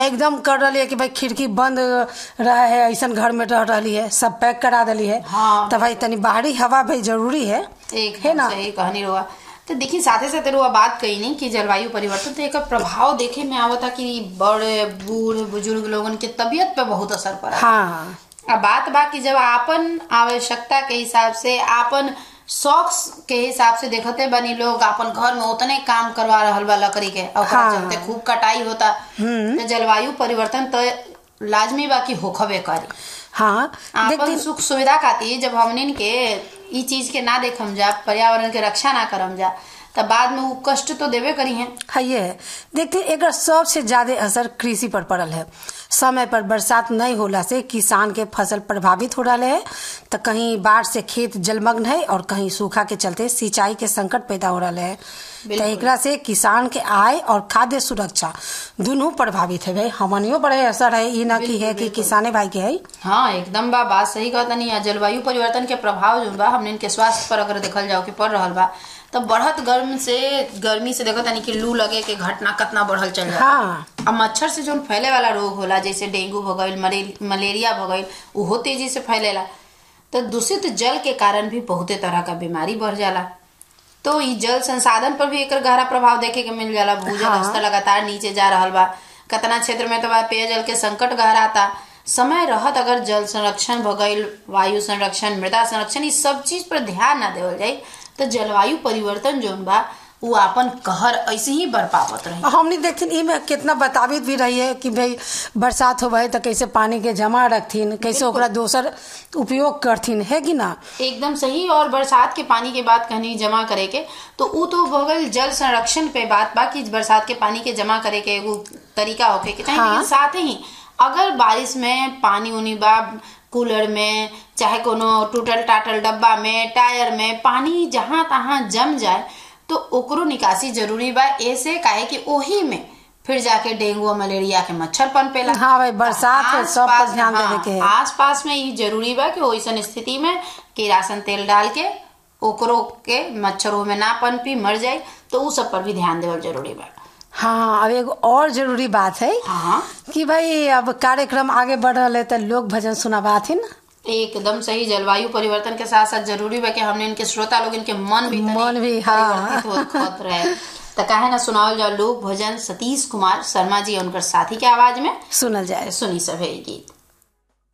एकदम कर रही है कि भाई खिड़की बंद रहे है ऐसा घर में रह रही है सब पैक करा दिली है हाँ। तो भाई तनी बाहरी हवा भाई जरूरी है एक है ना सही कहानी रुआ तो देखिए साथे साथे रुआ बात कही नहीं कि जलवायु परिवर्तन तो एक प्रभाव देखे में आवता कि बड़े बूढ़ बुजुर्ग लोगन के तबीयत पे बहुत असर पड़ा हाँ अब बात बा कि जब आपन आवश्यकता के हिसाब से आपन शौक के हिसाब से देखते बनी लोग आपन घर में उतने काम करवा रहल बा लकड़ी के और ओकरा हाँ। चलते खूब कटाई होता तो जलवायु परिवर्तन तो लाजमी बा कि होखबे करी हाँ आपन सुख सुविधा खातिर जब हमनिन के ई चीज के ना देखम जा पर्यावरण के रक्षा ना करम जा तब बाद में वो कष्ट तो देवे करी हैं है ये है देखते एक सबसे ज्यादा असर कृषि पर पड़ल है समय पर बरसात नहीं होला से किसान के फसल प्रभावित हो रहा है तो कहीं बाढ़ से खेत जलमग्न है और कहीं सूखा के चलते सिंचाई के संकट पैदा हो रहा है तो बिल्कुल। एकरा से किसान के आय और खाद्य सुरक्षा दोनों प्रभावित है भाई हमनियो बड़े असर है ई ना की है कि किसाने भाई के है हाँ एकदम बा बात सही कहता नहीं है जलवायु परिवर्तन के प्रभाव जो बा हमने के स्वास्थ्य पर अगर देखल जाओ कि पड़ रहल बा तो बढ़त गर्म से गर्मी से देखो तनी कि लू लगे के घटना कितना बढ़ल चल रहा हाँ अब मच्छर से जो फैले वाला रोग होला जैसे डेंगू हो गईल मरे- मलेरिया हो गईल उहो तेजी से फैलेला तो दूषित जल के कारण भी बहुते तरह का बीमारी बढ़ जाला तो ई जल संसाधन पर भी एकर गहरा प्रभाव देखे के मिल जाला भूजल हाँ। स्तर लगातार नीचे जा रहल बा कतना क्षेत्र में तो बा पेयजल के संकट गहराता समय रहत अगर जल संरक्षण भ गईल वायु संरक्षण मृदा संरक्षण इस सब चीज पर ध्यान ना देवल जाई तो जलवायु परिवर्तन जोन बा वो आपन कहर ऐसे ही बरपावत रही हमने देखथिन ई में कितना बताबित भी रही है कि भाई बरसात होवे तो कैसे पानी के जमा रखथिन कैसे ओकरा दोसर उपयोग करथिन है कि ना एकदम सही और बरसात के पानी के बाद कहनी जमा करे के तो उ तो हो गईल जल संरक्षण पे बात बा कि बरसात के पानी के जमा करे के एगो तरीका होके के चाहिए हाँ। लेकिन साथ ही अगर बारिश में पानी उनी बा कूलर में चाहे कोनो टूटल टाटल डब्बा में टायर में पानी जहां तहां जम जाए तो ओकरो निकासी जरूरी बा ऐसे काहे कि ओही में फिर जाके डेंगू और मलेरिया के मच्छर पनपेला हाँ भाई, बरसात है, सब पर आस-पास- ध्यान देवे हाँ, के है। आस पास में ये जरूरी बा कि ओइसन स्थिति में किरासन तेल डाल के ओकरो के मच्छरों में ना पनपी मर जाए तो उ सब पर भी ध्यान देवल जरूरी बा हाँ अब एगो और जरूरी बात है हाँ कि भाई अब कार्यक्रम आगे बढ़ रहा है तो लोग भजन सुनाबाथिन एकदम सही जलवायु परिवर्तन के साथ साथ जरूरी बा कि हमने इनके श्रोता लोग इनके मन भी तनी मन भी, हाँ। परिवर्तित होत होत रहे तो काहे ना सुनावल जाओ लोक भजन सतीश कुमार शर्मा जी और उनकर साथी के आवाज में सुनल जाए सुनी सभे ई गीत